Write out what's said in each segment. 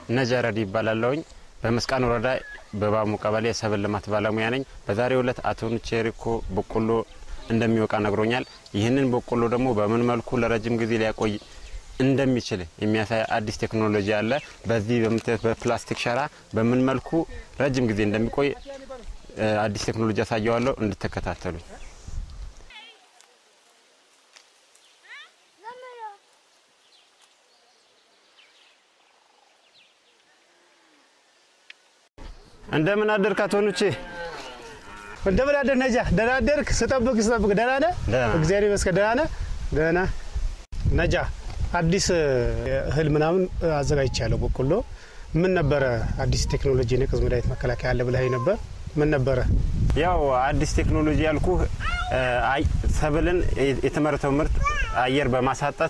ነጀረድ ይባላለሁኝ። በመስቃን ወረዳ በባሙ ቀበሌ የሰብል ልማት ባለሙያ ነኝ። በዛሬው ዕለት አቶ ኑቼሪኮ በቆሎ እንደሚወቃ ነግሮኛል። ይህንን በቆሎ ደግሞ በምን መልኩ ለረጅም ጊዜ ሊያቆይ እንደሚችል የሚያሳይ አዲስ ቴክኖሎጂ አለ። በዚህ በምታዩት በፕላስቲክ ሸራ በምን መልኩ ረጅም ጊዜ እንደሚቆይ አዲስ ቴክኖሎጂ ያሳየዋለሁ። እንድትከታተሉኝ። እንደምን አደርክ አቶ ኑቼ? እንደምን አደር ነጃ? ደህና አደርክ? ስጠብቅ ስጠብቅ ደህና ነህ? ደህና። እግዚአብሔር ይመስገን ደህና ነህ? ደህና ነጃ። አዲስ እህል ምናምን አዘጋጅቻለሁ። በቆሎ ምን ነበረ? አዲስ ቴክኖሎጂ የነቀዝ መድኃኒት መከላከያ አለ ብለኸኝ ነበር። ምን ነበረ? ያው አዲስ ቴክኖሎጂ ያልኩ ሰብልን የተመረተው ምርት አየር በማሳጣት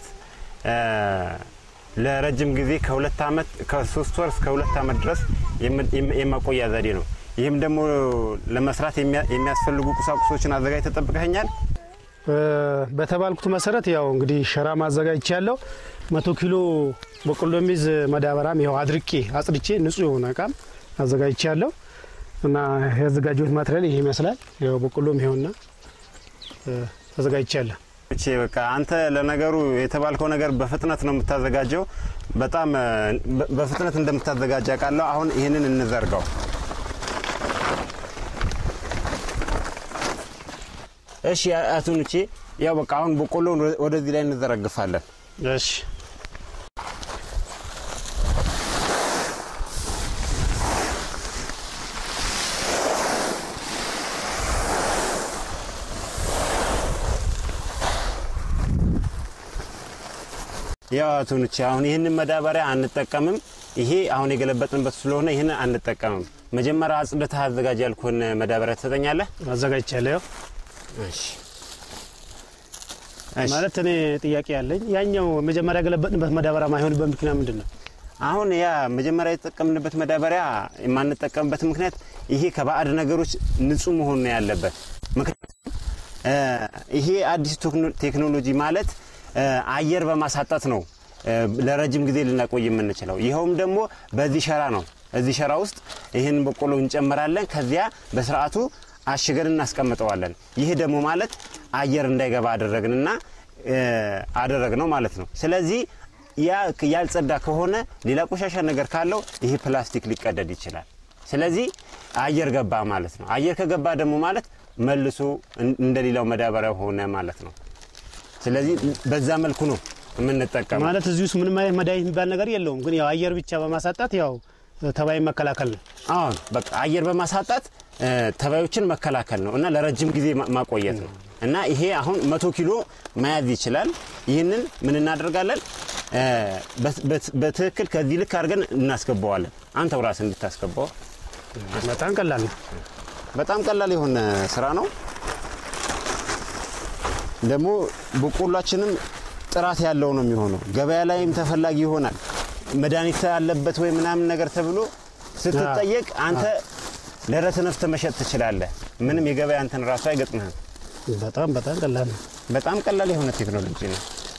ለረጅም ጊዜ ከሁለት ዓመት ከሶስት ወር እስከ ሁለት ዓመት ድረስ የማቆያ ዘዴ ነው። ይህም ደግሞ ለመስራት የሚያስፈልጉ ቁሳቁሶችን አዘጋጅ ተጠብቀኛል። በተባልኩት መሰረት ያው እንግዲህ ሸራ ማዘጋጅቻለሁ። መቶ ኪሎ በቆሎ የሚይዝ መዳበራም ያው አድርቄ አጽድቼ ንጹህ የሆነ እቃም አዘጋጅቻለሁ እና ያዘጋጀሁት ማትሪያል ይሄ ይመስላል። ያው በቆሎም ይኸውና አዘጋጅቻለሁ። እቺ በቃ አንተ ለነገሩ የተባልከው ነገር በፍጥነት ነው የምታዘጋጀው። በጣም በፍጥነት እንደምታዘጋጅ አውቃለሁ። አሁን ይህንን እንዘርጋው። እሺ አቶ ኑቼ፣ ያው በቃ አሁን በቆሎ ወደዚህ ላይ እንዘረግፋለን። እሺ ያው አቶ ኑቼ አሁን ይህንን መዳበሪያ አንጠቀምም። ይሄ አሁን የገለበጥንበት ስለሆነ ይህንን አንጠቀምም። መጀመሪያ አጽድተህ አዘጋጅ ያልኩህን መዳበሪያ ትሰጠኛለህ? አዘጋጅቻለሁ። ያው እሺ እሺ። ማለት እኔ ጥያቄ ያለኝ ያኛው መጀመሪያ ያገለበጥንበት መዳበሪያ ማይሆንበት ምክንያት ምንድን ነው? አሁን ያ መጀመሪያ የተጠቀምንበት መዳበሪያ የማንጠቀምበት ምክንያት ይሄ ከባዕድ ነገሮች ንጹህ መሆን ነው ያለበት። ምክንያቱም ይሄ አዲሱ ቴክኖሎጂ ማለት አየር በማሳጣት ነው ለረጅም ጊዜ ልናቆይ የምንችለው። ይኸውም ደግሞ በዚህ ሸራ ነው። እዚህ ሸራ ውስጥ ይህን በቆሎ እንጨምራለን። ከዚያ በስርዓቱ አሽገን እናስቀምጠዋለን። ይህ ደግሞ ማለት አየር እንዳይገባ አደረግንና አደረግ ነው ማለት ነው። ስለዚህ ያ ያልጸዳ ከሆነ ሌላ ቆሻሻ ነገር ካለው ይሄ ፕላስቲክ ሊቀደድ ይችላል። ስለዚህ አየር ገባ ማለት ነው። አየር ከገባ ደግሞ ማለት መልሶ እንደሌላው መዳበሪያ ሆነ ማለት ነው። ስለዚህ በዛ መልኩ ነው የምንጠቀመው። ማለት እዚህ ውስጥ ምንም አይነት መድኃኒት የሚባል ነገር የለውም። ግን ያው አየር ብቻ በማሳጣት ያው ተባይ መከላከል ነው። አሁን በቃ አየር በማሳጣት ተባዮችን መከላከል ነው እና ለረጅም ጊዜ ማቆየት ነው እና ይሄ አሁን መቶ ኪሎ መያዝ ይችላል። ይህንን ምን እናደርጋለን? በትክክል ከዚህ ልክ አድርገን እናስገባዋለን። አንተው ራስህ እንድታስገባው በጣም ቀላል ነው። በጣም ቀላል የሆነ ስራ ነው። ደግሞ በቆሏችንም ጥራት ያለው ነው የሚሆነው። ገበያ ላይም ተፈላጊ ይሆናል። መድኃኒት ያለበት ወይ ምናምን ነገር ተብሎ ስትጠየቅ አንተ ደረት ነፍተህ መሸጥ ትችላለህ። ምንም የገበያ እንትን ራሱ አይገጥምህም። በጣም በጣም ቀላል ነው። በጣም ቀላል የሆነ ቴክኖሎጂ ነው።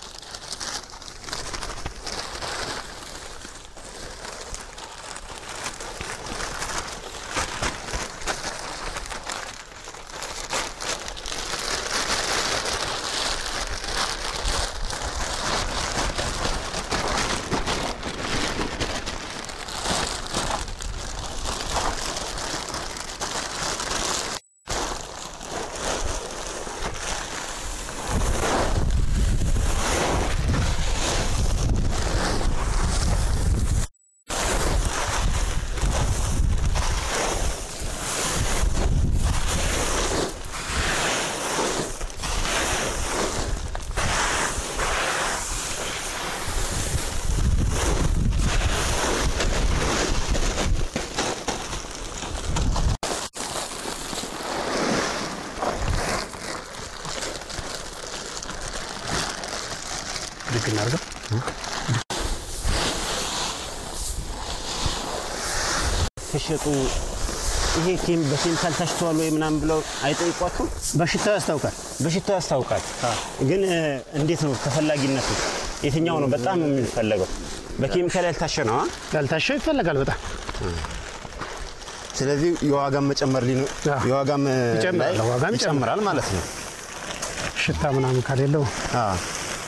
ልክ እናድርገው። ሲሸጡ ይሄ ኬም በኬሚካል ታሽተዋል ወይ ምናምን ብለው አይጠይቋችሁም? በሽታው ያስታውቃል። በሽታው ያስታውቃል። ግን እንዴት ነው ተፈላጊነቱ? የትኛው ነው በጣም የሚፈለገው? በኬሚካል ያልታሸ ነው። አ? ያልታሸው ይፈለጋል በጣም ስለዚህ የዋጋም መጨመር ሊኖ- አዎ። የዋጋም ይጨምራል፣ ላይ ዋጋም ይጨምራል። ይጨምራል ማለት ነው። ሽታ ምናምን ከሌለው አዎ።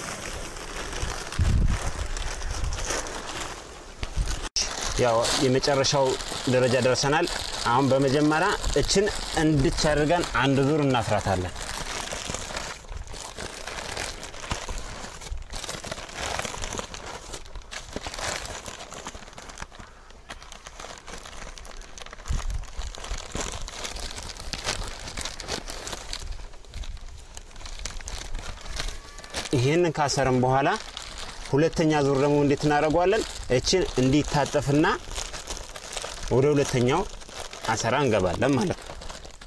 ያው የመጨረሻው ደረጃ ደርሰናል። አሁን በመጀመሪያ እችን እንድች አድርገን አንድ ዙር እናስራታለን። ይህንን ካሰርም በኋላ ሁለተኛ ዙር ደግሞ እንዴት እናደርገዋለን? እችን እንዲታጠፍና ወደ ሁለተኛው አሰራ እንገባለን ማለት ነው።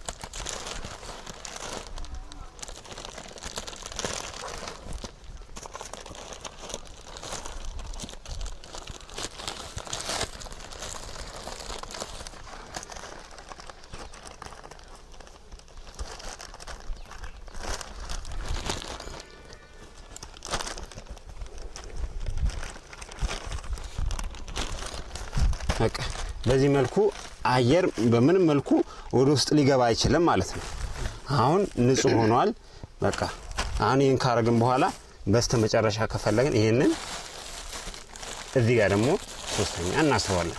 በቃ በዚህ መልኩ አየር በምንም መልኩ ወደ ውስጥ ሊገባ አይችልም ማለት ነው። አሁን ንጹህ ሆኗል። በቃ አሁን ይህን ካረግን በኋላ በስተ መጨረሻ ከፈለግን ይህንን እዚህ ጋር ደግሞ ሶስተኛ እናስረዋለን።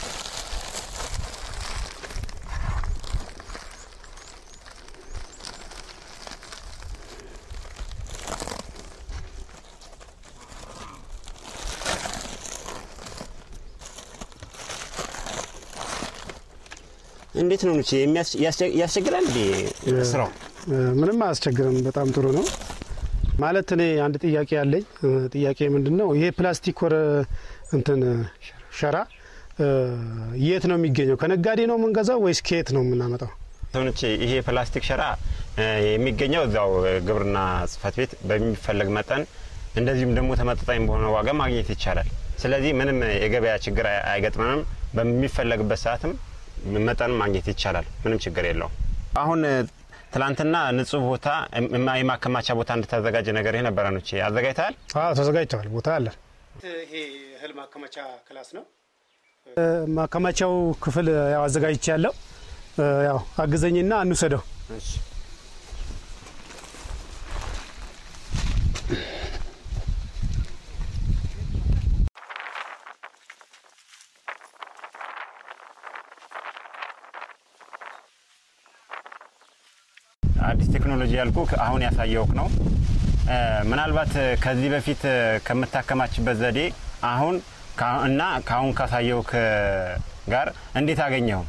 እንዴት ነው ኑቼ የሚያስ- ያስቸ- ያስቸግራል እንዴ ስራው? እ፣ ምንም አያስቸግርም። በጣም ጥሩ ነው። ማለት እኔ አንድ ጥያቄ ያለኝ እ፣ ጥያቄ ምንድን ነው ይሄ ፕላስቲክ ወረ እንትን ሸራ እ፣ የት ነው የሚገኘው? ከነጋዴ ነው የምንገዛው ወይስ ከየት ነው የምናመጣው? ሰውኖቼ ይሄ ፕላስቲክ ሸራ እ፣ የሚገኘው እዛው ግብርና ጽሕፈት ቤት በሚፈለግ መጠን እንደዚሁም ደግሞ ተመጣጣኝ በሆነ ዋጋ ማግኘት ይቻላል። ስለዚህ ምንም የገበያ ችግር አይ- አይገጥመንም። በሚፈለግበት ሰዓትም መጠን ማግኘት ይቻላል። ምንም ችግር የለውም። አሁን እ፣ ትላንትና ንጹህ ቦታ እም- የማከማቻ ቦታ እንድታዘጋጅ ነገር የነበረ ነው። አዘጋጅተሃል? አዎ ተዘጋጅተዋል። ቦታ አለን። ይሄ እህል ማከማቻ ክላስ ነው። ማከማቻው ክፍል ያው አዘጋጅቼ ያለው ያው አግዘኝና እንውሰደው። አዲስ ቴክኖሎጂ ያልኩ አሁን ያሳየውክ ነው። እ፣ ምናልባት እ፣ ከዚህ በፊት እ፣ ከምታከማችበት ዘዴ አሁን ከአ- እና ከአሁን ካሳየውክ እ፣ ጋር እንዴት አገኘው?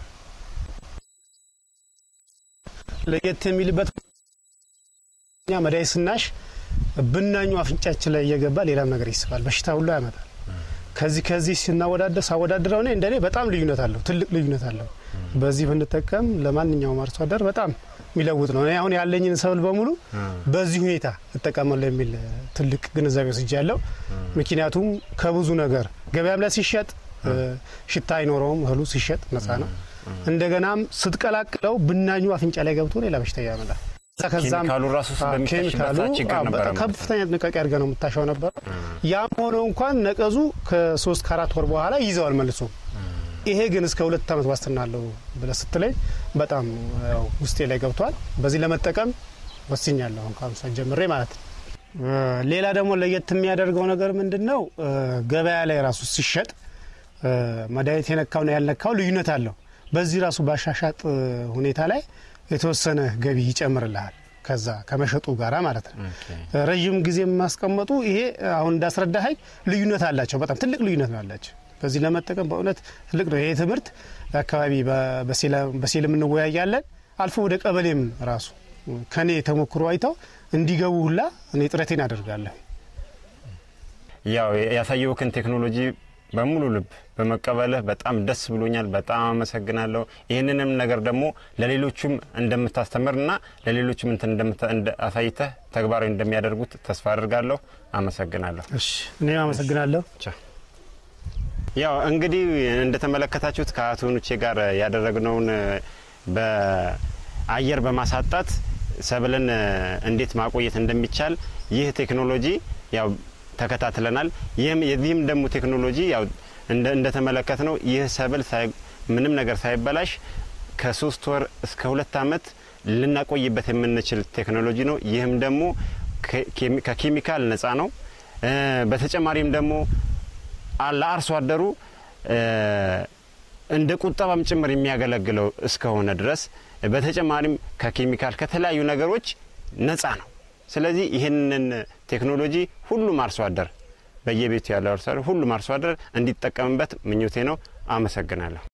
ለየት የሚልበት እኛ መድኃኒት ስናሽ ብናኙ አፍንጫችን ላይ እየገባ ሌላም ነገር ይስባል፣ በሽታ ሁሉ ያመጣል። ከዚህ ከዚህ ስናወዳደር ሳወዳድረው እኔ እንደኔ በጣም ልዩነት አለው፣ ትልቅ ልዩነት አለው። በዚህ ብንጠቀም ለማንኛውም አርሶ አደር በጣም የሚለውጥ ነው። እኔ አሁን ያለኝን ሰብል በሙሉ በዚህ ሁኔታ እጠቀማለሁ የሚል ትልቅ ግንዛቤ ወስጃለሁ። ምክንያቱም ከብዙ ነገር ገበያም ላይ ሲሸጥ እ፣ ሽታ አይኖረውም። እህሉ ሲሸጥ ነፃ ነው። እንደገናም ስትቀላቅለው ብናኙ አፍንጫ ላይ ገብቶ ሌላ በሽታ ያመጣል። ከዛ ከዛም ኬሚካሉ ራሱ አዎ፣ በሚታሽበት ኬሚካሉ ሰዓት ችግር አዎ፣ ነበረ በጣም ማለት ነው። ከፍተኛ ጥንቃቄ አድርገህ ነው የምታሻው ነበረ። ያም ሆኖ እንኳን ነቀዙ ከሶስት ከአራት ወር በኋላ ይዘዋል መልሶ። ይሄ ግን እስከ ሁለት ዓመት ዋስትና አለው ብለህ ስትለኝ በጣም ያው ውስጤ ላይ ገብቷል። በዚህ ለመጠቀም ወስኛለሁ አሁን ከአሁን ሰዓት ጀምሬ ማለት ነው። እ፣ ሌላ ደግሞ ለየት የሚያደርገው ነገር ምንድን ነው? እ፣ ገበያ ላይ ራሱ ሲሸጥ እ፣ መድኃኒት የነካውና ያልነካው ልዩነት አለው። በዚህ ራሱ ባሻሻጥ እ፣ ሁኔታ ላይ የተወሰነ ገቢ ይጨምርልሃል ከዛ ከመሸጡ ጋራ ማለት ነው። ረዥም ጊዜ የማስቀመጡ ይሄ አሁን እንዳስረዳኸኝ ልዩነት አላቸው። በጣም ትልቅ ልዩነት ነው ያላቸው። በዚህ ለመጠቀም በእውነት ትልቅ ነው ይሄ ትምህርት። አካባቢ በሴልም እንወያያለን። አልፎ ወደ ቀበሌም ራሱ ከኔ ተሞክሮ አይተው እንዲገቡ ሁላ እኔ ጥረቴን አደርጋለሁ። ያው ያሳየውክን ቴክኖሎጂ በሙሉ ልብ በመቀበልህ በጣም ደስ ብሎኛል። በጣም አመሰግናለሁ። ይህንንም ነገር ደግሞ ለሌሎቹም እንደምታስተምርና ለሌሎቹም እንትን እንደምታ- እንደ- አሳይተህ ተግባራዊ እንደሚያደርጉት ተስፋ አድርጋለሁ። አመሰግናለሁ። እሺ እኔም አመሰግናለሁ። ቻው። ያው እንግዲህ እንደተመለከታችሁት ከአቶ ኑቼ ጋር ያደረግነውን በአየር በማሳጣት ሰብልን እንዴት ማቆየት እንደሚቻል ይህ ቴክኖሎጂ ያው ተከታትለናል። ይህም የዚህም ደግሞ ቴክኖሎጂ ያው እንደተመለከት ነው ይህ ሰብል ምንም ነገር ሳይበላሽ ከሶስት ወር እስከ ሁለት ዓመት ልናቆይበት የምንችል ቴክኖሎጂ ነው። ይህም ደግሞ ከኬሚካል ነፃ ነው። በተጨማሪም ደግሞ ለአርሶ አደሩ እንደ ቁጠባም ጭምር የሚያገለግለው እስከሆነ ድረስ በተጨማሪም ከኬሚካል ከተለያዩ ነገሮች ነፃ ነው። ስለዚህ ይህንን ቴክኖሎጂ ሁሉም አርሶ አደር በየቤቱ ያለው አርሶ አደር ሁሉም አርሶ አደር እንዲጠቀምበት ምኞቴ ነው። አመሰግናለሁ።